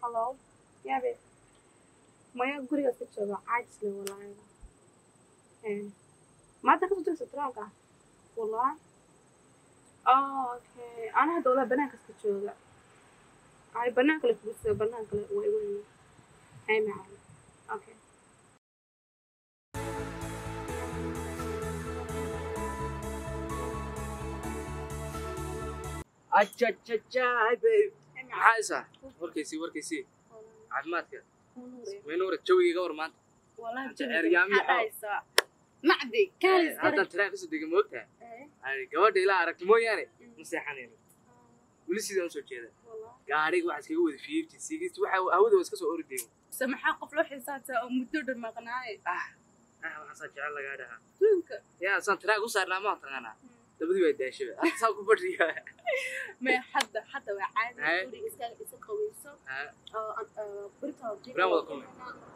hallo yaabe maya gurigaas ka jooga caajisle walaahi Eh, maanta kasoo diraysa taraanka wallahi oh okay ana hadda walaa banaankaas ka jooga ay banaan kale furisa banaan kale waa igu yimi ay macalin okay ajajajaay babe Ay, macalin. maxaa isa warkaysii warkaysii caafimaadka waynuura jawigiiga war maanta Wallahi Anta jawiga Eryaami maxaa oo- dhahaysaa? macdi kaalis haddaan taraan kasoo dega moogtaha gabadha ilaa aragti mooyaane ma seexanayno weli sidaan usoo jeeda gaadhiga waxaa iskaga wada fifty sixty waxa hawada waa iska soo ordayo se maxaa qof loo xisaabtaa oo muddo dhan maqnaaye ah ah waxaasaa jecel lagaa dhahaa duunka yaa saan taraan u saarnaa maa taqaanaa dabadii waa daashaba hadda saa ku badriya me hadda hadda waa caadi Haye. guriga iskaga isa qaweyso oo aan- oo birta jika Biraan wada kulmay.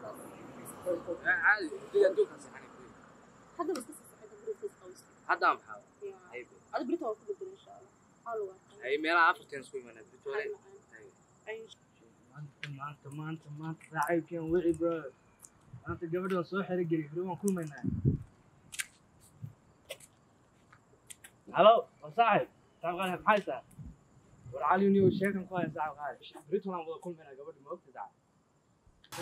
caadi diga adduunkaa seexanay hadda waa iska sii socda guriga iska qaweyso haddaa maxaa Yeah. Ay, ada birta waa ku bedel insha allah Hal waa kan. ay meelaha afartan isku imaanaa birtoole Hal macaan. Ay, maanta maanta maanta maanta saaxiibkeen wici bro maanta gabadhan soo xero geli bro waan kulmaynaa halo waa saaxib saaxib qaali maxay tahay war cali niyo sheekan ku haya saaxib qaali berito waan wada kulmaynaa gabadha ma ogta saaxib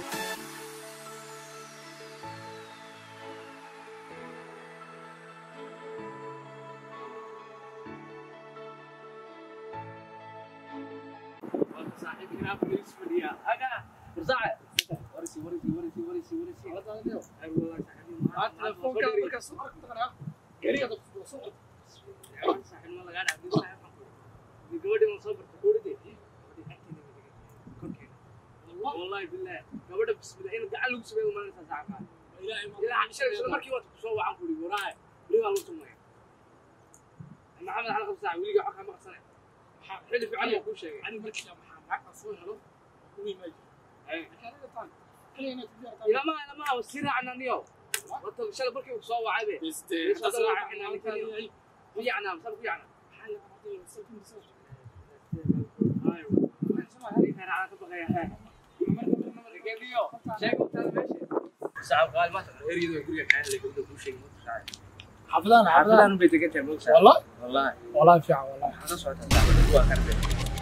saaxiibkina police fadhiya aga war saaxib warisi warisi warisi warisi warisi ay wada saaxiibkina telefoonka markaas soo aragtana gariga soo socod saaxiib ma laga dhaafin saaxiib gabadhi waan soo bartay gabadhi korkeena wallahi billahi gabadha bismillah in gacan lagu sameeyo maalinta saaxiibka ilaahay ma ilaa isla isla markii waad ku soo wacan kuli waraay weli waa lagu tumay maxamed xalqa saaxiib weliga waxa ma qabsanay xilli fiican buu kuu sheegay ani markii maxaa maxaa soo helo kuwii ma jiro Ay. kana tan kaliya ku diyaar ila ma ila ma si raacna niyo wata shalay markii uu soo wacay be biste Biste, hada hada waa waa inaan inaan kaliya kaliya. ay ku yacna sal ku yacna xal qaaday salkin soo ayo halka raacna ka baqaya geliyo sheeg u taa meesha saaxiib qaal ma tahay eriyadu guriga kaan la gabadha kuu sheegay ma tahay xafidaan xaafadaan bay degan tahay moogtaa والله wallahi والله في والله waxaa ka socota saacada waa karbe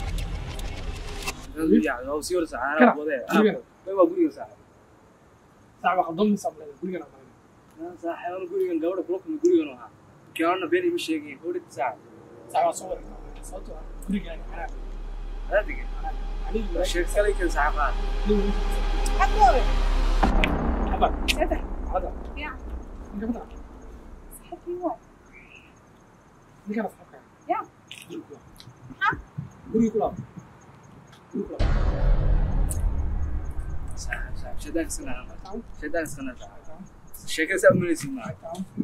waa sii horsa Kana, caanaha wadee guriga. waa guriga saaxiib صعب خدمني صبر كل انا saaxiibana gurigan gabadha kula kulmay gurigan ahaa kiyaana been ima sheegin gabadha saaxiib صعب صور صوته كل انا adiga علي sheeg kalay kan saaxiibaan حبا Saddex. هذا يا. انت بتاع saxibkii waa. دي كان صحابك يا. قولي كلام قولي كلام saaxiib saaxiib shadaag sanaa تعال shadaag sanaa saaxiib تعال sheekada saa umalaysid maa تعال